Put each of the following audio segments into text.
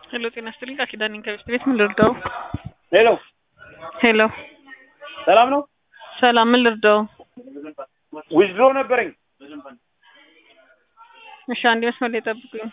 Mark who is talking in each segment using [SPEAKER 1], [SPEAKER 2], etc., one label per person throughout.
[SPEAKER 1] ሄሎ ጤና ይስጥልኝ ቃል ኪዳን ነኝ ከቤት ቤት ምን ልርዳው?
[SPEAKER 2] ሄሎ
[SPEAKER 1] ሄሎ
[SPEAKER 2] ሰላም ነው?
[SPEAKER 1] ሰላም ምን ልርዳው?
[SPEAKER 2] ዊዝድሮ ነበረኝ።
[SPEAKER 1] እሺ አንድ መስመር ላይ ጠብቁኝ።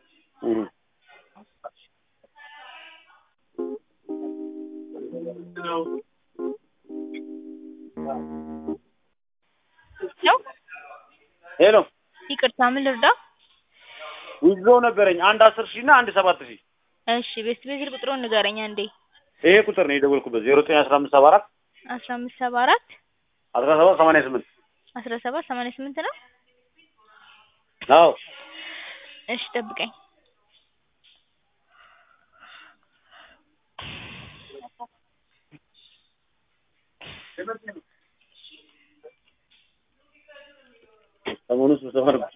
[SPEAKER 3] ነው
[SPEAKER 2] ሄሎ
[SPEAKER 3] ይቅርታ፣ ምን ልርዳ?
[SPEAKER 2] ዊዝድሮ ነበረኝ አንድ አስር ሺህ እና አንድ ሰባት ሺህ
[SPEAKER 3] እሺ ቤት ቤት ቁጥሩን ንገረኝ አንዴ።
[SPEAKER 2] ይሄ ቁጥር ነው የደወልኩበት ዜሮ ዘጠኝ አስራ አምስት ሰባ አራት
[SPEAKER 3] አስራ አምስት ሰባ አራት
[SPEAKER 2] አስራ ሰባት ሰማንያ ስምንት
[SPEAKER 3] አስራ ሰባት ሰማንያ ስምንት ነው።
[SPEAKER 2] አዎ
[SPEAKER 3] እሺ ጠብቀኝ።
[SPEAKER 2] ሰሞኑን ስብሰባ ነበር።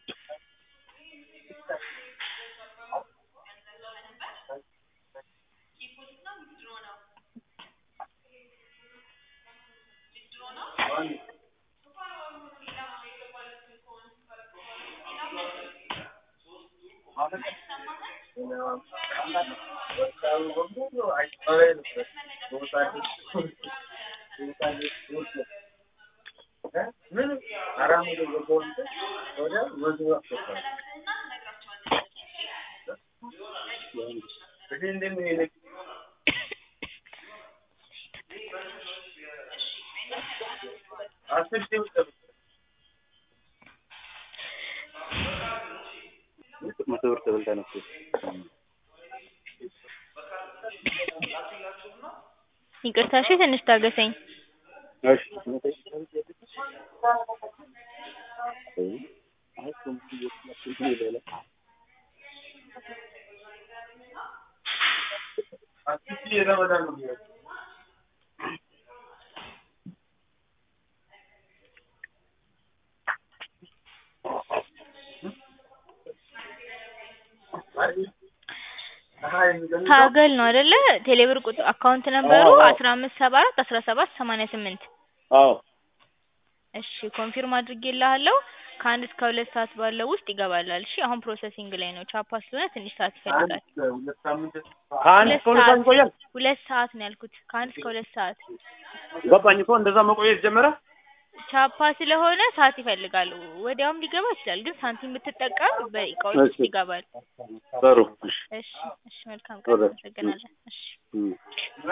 [SPEAKER 2] መቶ ብር ተበልታ ነበር።
[SPEAKER 3] ይቅርታ፣ እሺ ትንሽ ታገሰኝ።
[SPEAKER 2] እሺ
[SPEAKER 3] ታገል ነው አይደለ? ቴሌብር ቁጥር አካውንት ነምበሩ
[SPEAKER 2] አዎ።
[SPEAKER 3] አስራ አምስት ሰባ አራት አስራ ሰባት ሰማንያ ስምንት
[SPEAKER 2] አዎ
[SPEAKER 3] እሺ ኮንፊርም አድርጌልሃለሁ። ከአንድ እስከ ሁለት ሰዓት ባለው ውስጥ ይገባላል። እሺ አሁን ፕሮሰሲንግ ላይ ነው። ቻፓ ስለሆነ ትንሽ ሰዓት ይፈልጋል።
[SPEAKER 2] ከአንድ እስከ ሁለት ሰዓት ይቆያል።
[SPEAKER 3] ሁለት ሰዓት ነው ያልኩት። ከአንድ እስከ ሁለት ሰዓት
[SPEAKER 2] ገባኝ እኮ እንደዛ መቆየት ጀመረ።
[SPEAKER 3] ቻፓ ስለሆነ ሰዓት ይፈልጋል። ወዲያውም ሊገባ ይችላል፣ ግን ሳንቲም ብትጠቀም በደቂቃዎች ውስጥ
[SPEAKER 2] እሺ።
[SPEAKER 3] ይገባል።
[SPEAKER 2] ጥሩ እሺ
[SPEAKER 3] እሺ እሺ፣ መልካም ቀን።
[SPEAKER 2] ወደ-
[SPEAKER 3] አመሰግናለን። እሺ
[SPEAKER 2] እም።